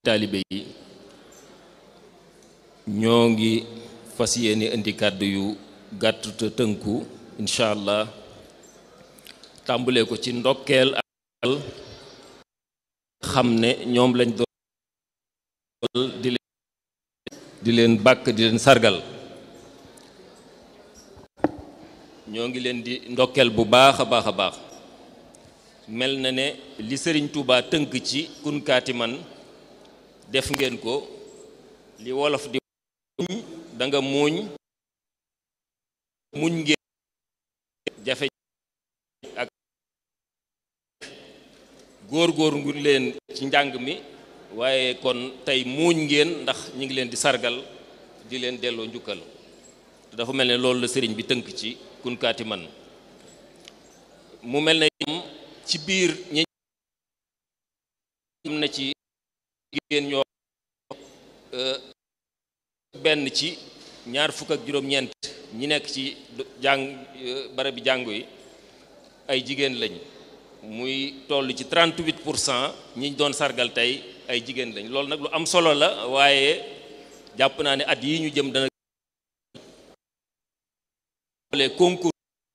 taalibe yi ñoo ngi fas yéene indi kàddu yu gàtt te tënku incha allah tàmbalee ko ci ndokkeel ak xam ne ñoom lañ doon di leen di leen bàkk di leen sargal ñoo ngi leen di ndokkeel bu baax a baax a baax mel na ne li sëriñ Touba tënk ci kunkaati man def ngeen ko li wolof di muñ da nga muuñ muñ ngeen jafe ak góor-góor ngu leen ci njàng mi waaye kon tey muuñ ngeen ndax ñi ngi leen di sargal di leen delloo njukkal te dafa mel ne loolu la sëriñ bi tënk ci kunkaati man mu mel ne ci biir ñi am na ci jigéen ñoo benn ci ñaar fukk ak juróom-ñeent ñi nekk ci jàng barabi jàngu yi ay jigéen lañ muy toll ci 38 pour cent ñi doon sargal tey ay jigéen lañ loolu nag lu am solo la waaye jàpp naa ne at yi ñu jëm dana les concours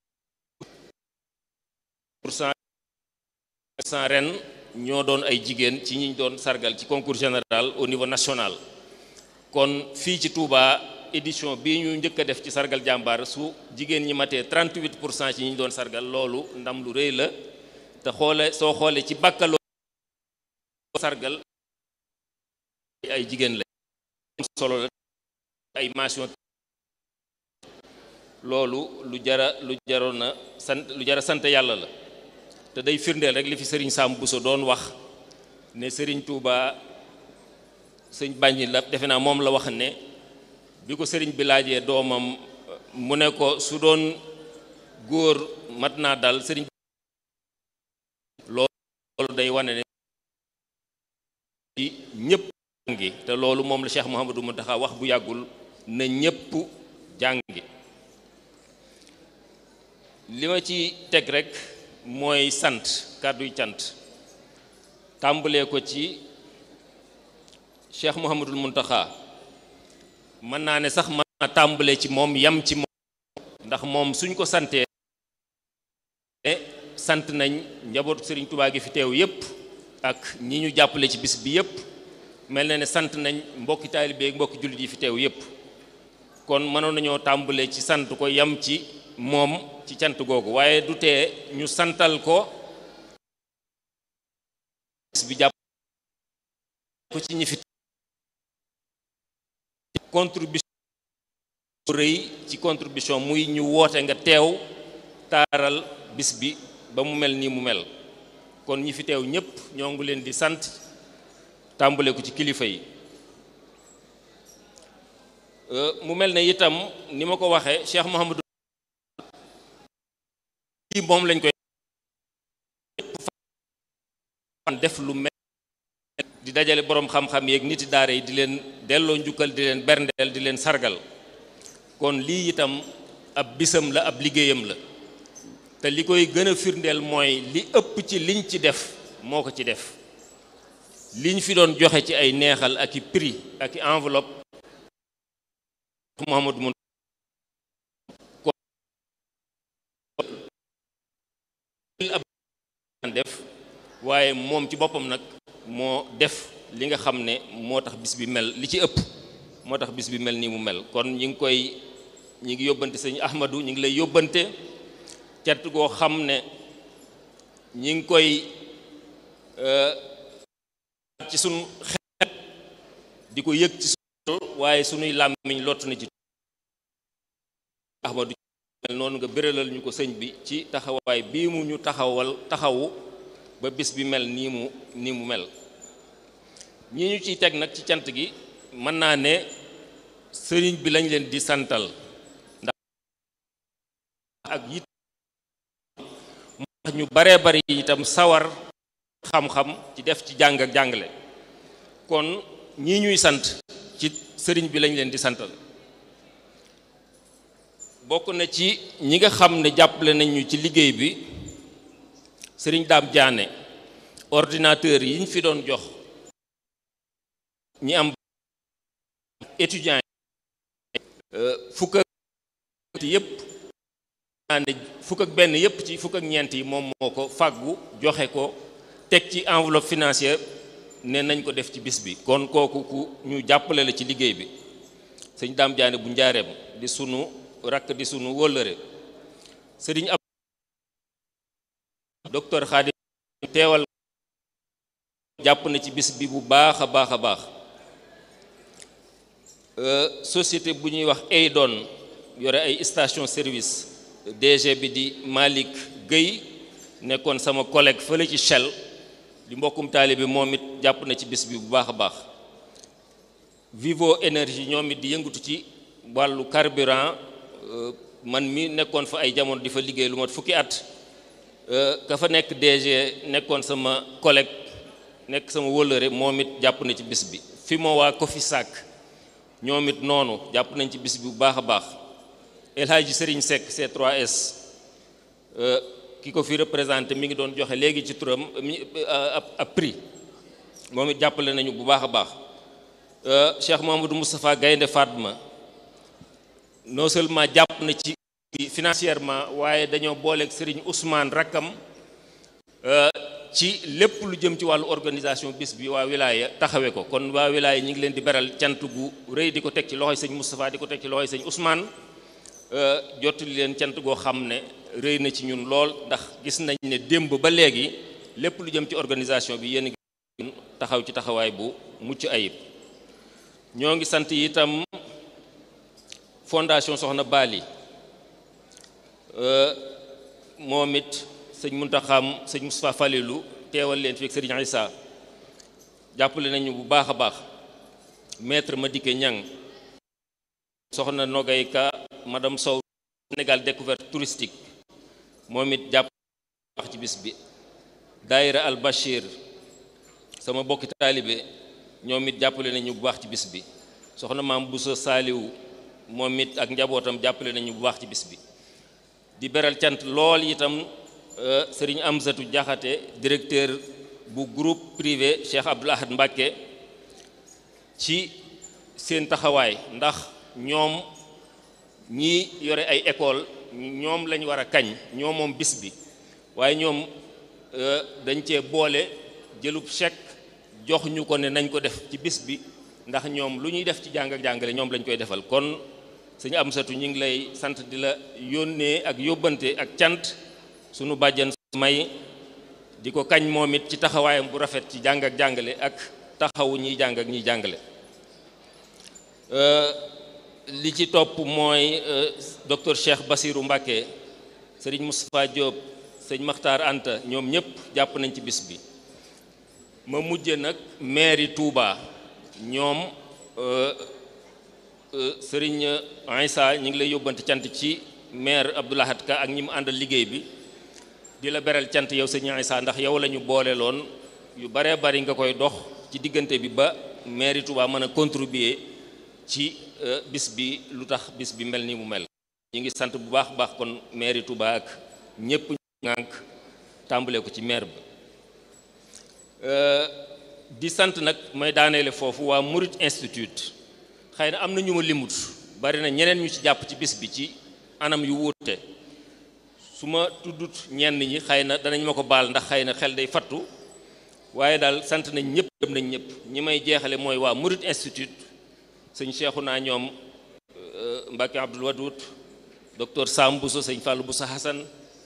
pour cent cent ren ñoo doon ay jigéen ci ñi doon sargal ci concours général au niveau national kon fii ci Touba édition bii ñu njëkk a def ci sargal jàmbaar su jigéen ñi matee 38 pour cent ci ñi doon sargal loolu ndam lu rëy la te xoole soo xoolee ci bàkkaloo sargal ay jigéen la solo la ay mention loolu lu jara lu jaroon na sant lu jara sant yàlla la te day firndeel rek li fi sëriñ Sam Bousso doon wax ne sëriñ Touba sëñ bàññi la defe naa moom la wax ne bi ko sëriñ bi laajee doomam mu ne ko su doon góor mat naa dal sëriñ loolu day wane ne ci ñëpp jàngi te loolu moom la Cheikh Mouhamadou Mountakha wax bu yàggul na ñëpp jàngi li ma ci teg rek mooy sant kàdduy cant tàmbalee ko ci Cheikh Mouhamadul Mountakha mën naa ne sax mën naa tàmbalee ci moom yam ci moom ndax moom suñ ko santee sant nañ njabootu Sëriñ Tubaa gi fi teew yépp ak ñi ñu jàppale ci bis bi yépp mel na ne sant nañ mbokki taalibe ak mbokki jullit yi fi teew yépp kon mënoon nañoo tàmbalee ci sant ko yam ci moom ci cant googu waaye du tee ñu santal ko bis bi jàpp ko ci ñi fi contribution rëy ci contribution muy ñu woote nga teew taaral bis bi ba mu mel nii mu mel kon ñi fi teew ñépp ñoo ngi leen di sant tàmbale ko ci kilifa yi mu mel ne itam ni ma ko waxee Cheikh Mouhamadou lii moom lañ koy def lu mel di dajale boroom xam-xam yeeg niti daara yi di leen delloo njukkal di leen berndeel di leen sargal kon lii itam ab bisam la ab liggéeyam la te li koy gën a firndeel mooy li ëpp ci liñ ci def moo ko ci def liñ fi doon joxe ci ay neexal ak i prix ak i enveloppe Mouhamadou mun ab def waaye moom ci boppam nag moo def li nga xam ne moo tax bis bi mel li ci ëpp moo tax bis bi mel nii mu mel kon ñi ngi koy ñi ngi yóbbante sëñ Ahmadou ñi ngi lay yóbbante cant goo xam ne ñi ngi koy ci sunu xel di ko yëg ci sunu waaye sunuy làmmiñ lott na ci Ahmadou mel noonu nga béralal ñu ko sëñ bi ci taxawaay bii mu ñu taxawal taxawu ba bis bi mel nii mu nii mu mel ñi ñu ciy teg nag ci cant gi mën naa ne sëriñ bi lañ leen di santal ndax ak yit ñu baree bari itam sawar xam-xam ci def ci jàng ak jàngale kon ñii ñuy sant ci sëriñ bi lañ leen di santal bokk na ci ñi nga xam ne jàppale nañ ñu ci liggéey bi sëriñ Daam Jaane ordinateur yi ñu fi doon jox ñi am étudiants yi fukk ak yëpp naa ne fukk ak benn yëpp ci fukk ak ñeent yi moom moo ko fàggu joxe ko teg ci enveloppe financière ne nañ ko def ci bis bi kon kooku ku ñu jàppale la ci liggéey bi sëñ Daam Jaane bu njaareem di sunu rakk di sunu wóllëre sëriñ ab docteur Xaadim teewal jàpp na ci bis bi bu baax a baax a baax société bu ñuy wax Eydon yore ay station service DG bi di Malick Guèye nekkoon sama collègue fële ci Shell di mbokkum taalibe moom it jàpp na ci bis bi bu baax a baax Vivo énergie ñoom it di yëngatu ci wàllu carburant man mi nekkoon fa ay jamono di fa liggéey lu mat fukki at ka fa nekk DG nekkoon sama collègue nekk sama wëllëre moom it jàpp na ci bis bi fi moo waa Cofisac ñoom it noonu jàpp nañ ci bis bi bu baax a baax El Hadji Serigne Seck C3S ki ko fi représenté mi ngi doon joxe léegi ci turam ab prix moom it jàppale nañu bu baax a baax Cheikh Mamadou Moustapha Gaynde Fatma non seulement jàpp na ci financièrement waaye dañoo booleeg Serigne Ousmane rakkam ci lépp lu jëm ci wàllu organisation bis bi waa wilaaya taxawee ko kon waa wilaaya ñi ngi leen di beral cant gu rëy di ko teg ci loxoy sëñ Moustapha di ko teg ci loxoy sëñ Ousmane jottali leen cant goo xam ne rëy na ci ñun lool ndax gis nañ ne démb ba léegi lépp lu jëm ci organisation bi yéen ngi taxaw ci taxawaay bu mucc ayib ñoo ngi sant itam fondation Soxna Bali moom it sëñ Muntaxam sëñ Moustapha Falilou teewal leen fi ak sëriñ Issa jàppale nañu bu baax a baax maître Madické Niang soxna Nogay Ka madame Sow Sénégal découverte touristique moom it jàpp baax ci bis bi daayira Al Bachir sama bokki taalibe ñoom it jàppale nañu bu baax ci bis bi soxna maam Bousso Saaliwu moom it ak njabootam jàppale nañu bu baax ci bis bi di beral cant lool itam sëriñ Amsatu Jaxate directeur bu groupe privé Cheikh Abdoul Ahad Mbacké ci seen taxawaay ndax ñoom ñi yore ay école ñoom lañ war a kañ ñoom moom bis bi waaye ñoom dañ cee boole jëlub chèque jox ñu ko ne nañ ko def ci bis bi ndax ñoom lu ñuy def ci jàng ak jàngale ñoom lañ koy defal kon sëñ Amsatu ñu ngi lay sant di la yónnee ak yóbbante ak cant sunu bàjjan may di ko kañ moom it ci taxawaayam bu rafet ci jàng ak jàngale ak taxawu ñiy jàng ak ñiy jàngale li ci topp mooy docteur Cheikh Basirou Mbacké sëriñ Moustapha Diop sëñ Makhtar Anta ñoom ñëpp jàpp nañ ci bis bi ma mujje nag mairie Touba ñoom sëriñ Aïssa ñu ngi lay yóbbante cant ci maire Abdoulahat Ka ak ñi mu àndal liggéey bi di la beral cant yow sëriñ Aïssa ndax yow la ñu boole loon yu baree bari nga koy dox ci diggante bi ba mairie Touba mën a contribuer ci bis bi lu tax bis bi mel ni mu mel ñu ngi sant bu baax baax kon mairie Touba ak ñëpp ngànk tàmbale ko ci maire bi di sant nag may daaneele foofu waa Murid Institute xëy na am na ñu ma limut bari na ñeneen ñu ci jàpp ci bis bi ci anam yu wuute su ma tuddut ñenn ñi xëy na danañ ma ko baal ndax xëy na xel day fattu waaye daal sant nañ ñëpp gëm nañ ñëpp ñi may jeexale mooy waa Murid Institute sëñ Cheikhu naa ñoom Mbacke Abdoul Wadoud docteur Sam Bousso sëñ Fallou Bousso Hassan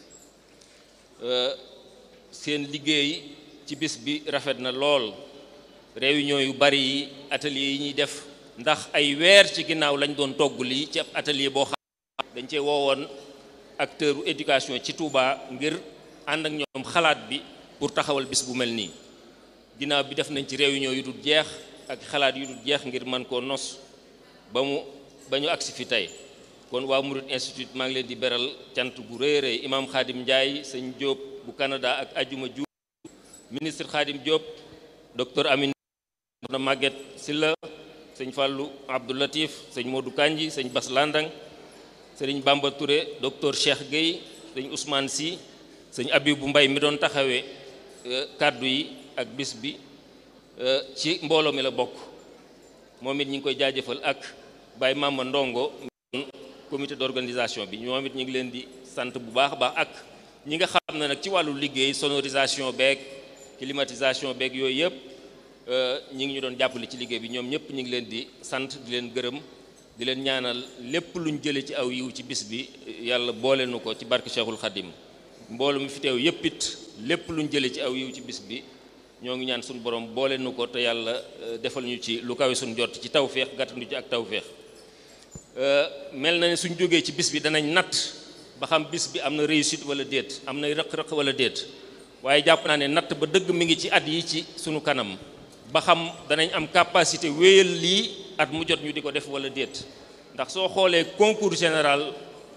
seen liggéey ci bis bi rafet na lool réunion yu bari yi atelier yi ñuy def ndax ay weer ci ginnaaw lañ doon togg lii ci ab atelier boo xam dañ cee woowoon acteur u éducation ci Touba ngir ànd ak ñoom xalaat bi pour taxawal bis bu mel nii ginnaaw bi def nañ ci réunion yu dul jeex ak xalaat yu dul jeex ngir mën koo nos ba mu ba ñu agsi fi tey kon waa Murid Institute maa ngi leen di beral cant gu rëy rëy imam Khadim Ndiaye sëñ Diop bu Canada ak Ajuma Diouf ministre Khadim Diop docteur Amine na Maguette Silla sëñ Fallou Abdou Latif sëñ Modou Kanji sëñ Bas Landang sëriñ Bamba Touré docteur Cheikh Gueye sëñ Ousmane Sy sëñ Abibou Mbaye mi doon taxawee kàddu yi ak bis bi ci mbooloo mi la bokk moom it ñu ngi koy jaajëfal ak Baye Mama Ndongo comité d'organisation bi ñoom it ñu ngi leen di sant bu baax a baax ak ñi nga xam ne nag ci wàllu liggéey sonorisation beeg climatisation beeg yooyu yëpp ñi ngi ñu doon jàppale ci liggéey bi ñoom ñëpp ñu ngi leen di sant di leen gërëm di leen ñaanal lépp luñ jële ci aw yiw ci bis bi yàlla boole nu ko ci barke Cheikhul Khadim mboolu mi fi teew yëpp it lépp luñ jële ci aw yiw ci bis bi ñoo ngi ñaan suñu borom boole nu ko te yàlla defal ñu ci lu kawe suñu jot ci tawféex gàttandu ci ak tawféex mel na ne suñ jógee ci bis bi danañ natt ba xam bis bi am na réussite wala déet am na rëq-rëq wala déet waaye jàpp naa ne natt ba dëgg mi ngi ci at yi ci sunu kanam ba xam danañ am capacité wéyal lii at mu jot ñu di ko def wala déet ndax soo xoolee concours général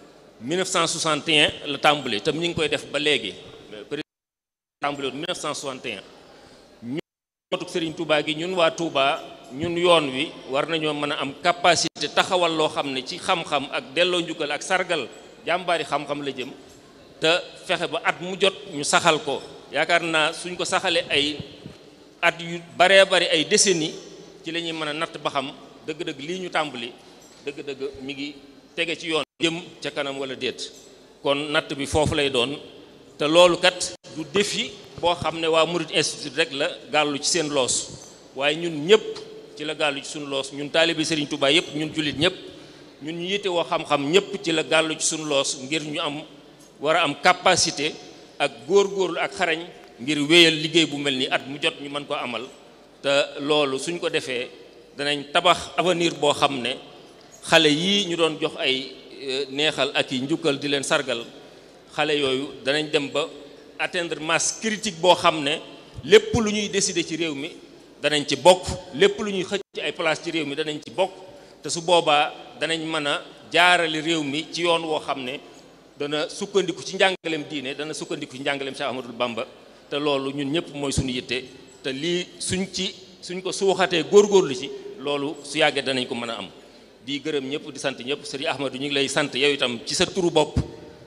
1961 la tàmbali te ñu ngi koy def ba léegi président tàmbali woon 1961 ñun mootuk Serigne Touba gi ñun waa Touba ñun yoon wi war nañoo mën a am capacité taxawal loo xam ne ci xam-xam ak delloo njukkal ak sargal jàmbaari xam-xam la jëm te fexe ba at mu jot ñu saxal ko yaakaar naa suñ ko saxalee ay at yu baree bari ay décennies ci la ñuy mën a natt ba xam dëgg-dëgg lii ñu tàmbali dëgg-dëgg mi ngi tege ci yoon jëm ca kanam wala déet kon natt bi foofu lay doon te loolu kat du défi boo xam ne waa Murid Institute rek la gàllu ci seen loos waaye ñun ñëpp ci la gàllu ci suñu loos ñun taalibi Serigne Touba yëpp ñun jullit ñëpp ñun ñu yitte woo xam-xam ñëpp ci la gàllu ci suñu loos ngir ñu am war a am capacité ak góor-góorlu ak xarañ ngir wéyal liggéey bu mel ni at mu jot ñu mën ko amal te loolu suñ ko defee danañ tabax avenir boo xam ne xale yii ñu doon jox ay neexal ak yi njukkal di leen sargal xale yooyu danañ dem ba atteindre masse critique boo xam ne lépp lu ñuy décider ci réew mi danañ ci bokk lépp lu ñuy xëcc ci ay place ci réew mi danañ ci bokk te su boobaa danañ mën a jaarale réew mi ci yoon woo xam ne dana sukkandiku ci njàngaleem diine dana sukkandiku ci njàngaleem Cheikh Ahmadul Bamba te loolu ñun ñëpp mooy suñu yitte te lii suñ ci suñ ko suuxatee góorgóorlu ci loolu su yàggee danañ ko mën a am di gërëm ñëpp di sant ñëpp sëriñ Ahmadou ñu ngi lay sant yow itam ci sa turu bopp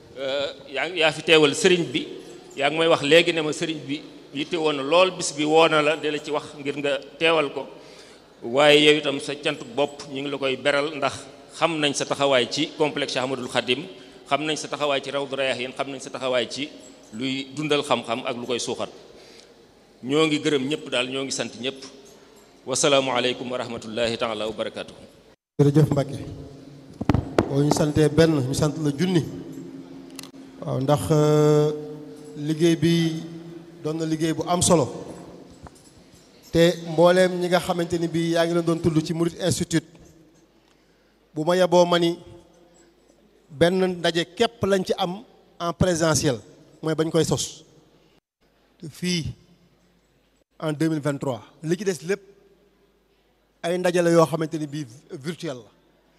yaa yaa fi teewal sëriñ bi yaa ngi may wax léegi ne ma sëriñ bi yitte woon na lool bis bi woo na la di la ci wax ngir nga teewal ko waaye yow itam sa cantu bopp ñu ngi la koy beral ndax xam nañ sa taxawaay ci complexe Cheikh Ahmadoul Khadim xam nañ sa taxawaay ci Rawdu Rayaahiin xam nañ sa taxawaay ci luy dundal xam-xam ak lu koy suuxat ñoo ngi gërëm ñëpp daal ñoo ngi sant ñëpp wasalaamualeykum wa rahmatullahi taala wa barakatuh jërëjëf Mbacke boo ñu santee benn ñu sant la junni waaw ndax liggéey bi doon na liggéey bu am solo te mbooleem ñi nga xamante ni bii yaa ngi leen doon tudd ci Murid Institute bu ma yeboo ma ni benn ndaje képp lañ ci am en présentiel mooy bañ koy sos fii en 2023 li ci des lépp ay ndaje la yoo xamante ni bii virtuel la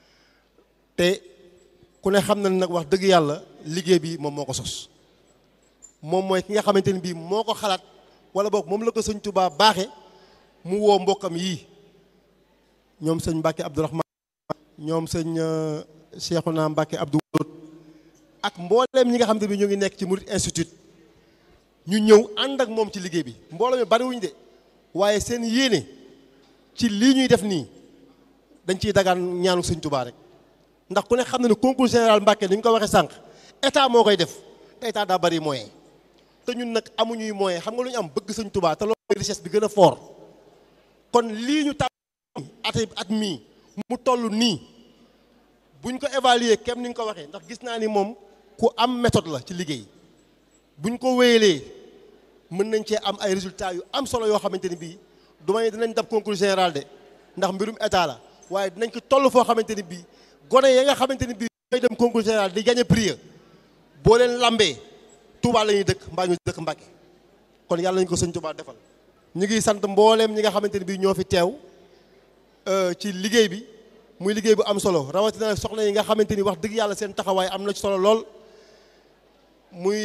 te ku ne xam na nag wax dëgg yàlla liggéey bi moom moo ko sos moom mooy ki nga xamante ni bii moo ko xalaat wala boog moom la ko sëñ Touba baaxe mu woo mbokkam yii ñoom sëñ Mbacke Abdourahman ñoom sëñ Cheikhouna Mbacke Abdou ak mbooleem ñi nga xam ne bi ñu ngi nekk ci Murid Institute ñu ñëw ànd ak moom ci liggéey bi mbooloo mi bariwuñ de waaye seen yéene ci lii ñuy def nii dañ ciy dagaan ñaanu sëñ Touba rek ndax ku ne xam na ne concours général Mbacke ni ñu ko waxee sànq état moo koy def te état daa bari moyen te ñun nag amuñuy moyen xam nga lu ñu am bëgg sëñ Touba te loolu richesse bi gën a fort kon lii ñu tàmm at at mii mu toll nii buñ ko évaluer kem ni nga ko waxee ndax gis naa ni moom ku am méthode la ci liggéey buñ ko wéyalee mën nañ cee am ay résultats yu am solo yoo xamante ni bii du may dinañ dab concours général de ndax mbirum état la waaye dinañ ko toll foo xamante ni bii gone ya nga xamante ni bii ñooy dem concours général di gagné prix boo leen lambee Touba la ñuy dëkk mbaa ñu dëkk Mbacke kon yàlla nañu ko sëñ Touba defal ñu ngi sant mbooleem ñi nga xamante ni bii ñoo fi teew ci liggéey bi muy liggéey bu am solo rawatina soxna yi nga xamante ni wax dëgg yàlla seen taxawaay am na ci solo lool muy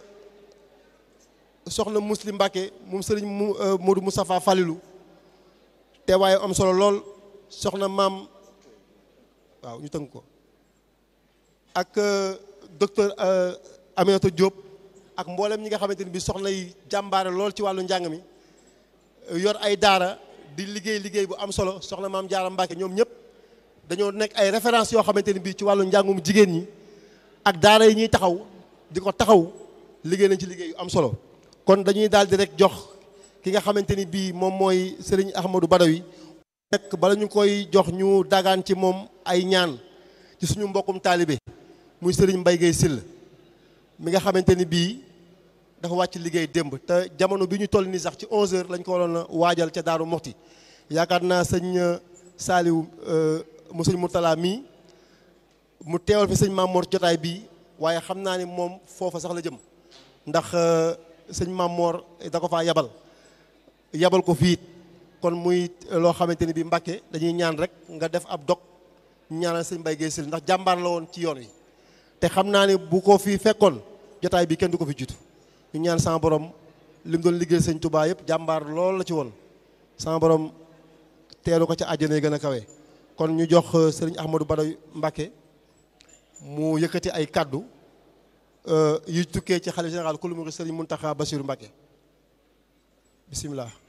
soxna Muslim Mbacke moom sëriñ mu Modou Moustapha Falilou teewaay am solo lool soxna maam waaw ñu tënk ko ak docteur Aminata Diop ak mboolem ñi nga xamante ni bi soxna yi jàmbaare lool ci wàllu njàng mi yor ay daara di liggéey liggéey bu am solo soxna maam Jaara Mbàkke ñoom ñëpp dañoo nekk ay référence yoo xamante ni bii ci wàllu njàngum jigéen ñi ak daara yi ñuy taxaw di ko taxaw liggéey nañ ci liggéey yu am solo kon dañuy daal di rek jox ki nga xamante ni bii moom mooy Serigne Ahmadou Badawi nekk bala ñu koy jox ñu dagaan ci moom ay ñaan ci suñu mbokkum taalibe muy Serigne Mbaye Guèye Sill mi nga xamante ni bii dafa wàcc liggéey démb te jamono bi ñu toll nii sax ci 11h lañ ko waroon a waajal ca Daaru Moxti yaakaar naa sëñ Saaliw mu sëñ Murtala mii mu teewal fi sëñ Mamor jotaay bii waaye xam naa ni moom foofa sax la jëm ndax sëñ Mamor da ko faa yabal yabal ko fii kon muy loo xamante ni bii Mbàkke dañuy ñaan rek nga def ab dog ñaanal sëñ Mbaye Guèye Sill ndax jàmbaar la woon ci yoon wi te xam naa ni bu ko fi fekkoon jotaay bi kenn du ko fi jiitu ñu ñaan sama borom li mu doon liggéey sëñ Touba yëpp jàmbaar lool la ci woon sama borom teelu ko ca àjjana yi gën a kawe kon ñu jox sëriñ Ahmadou Badawi Mbàkke mu yëkkati ay kàddu yu tukkee ci xalifa général kulu murid sëriñ Muntaxa Basiru Mbàkke bisimilah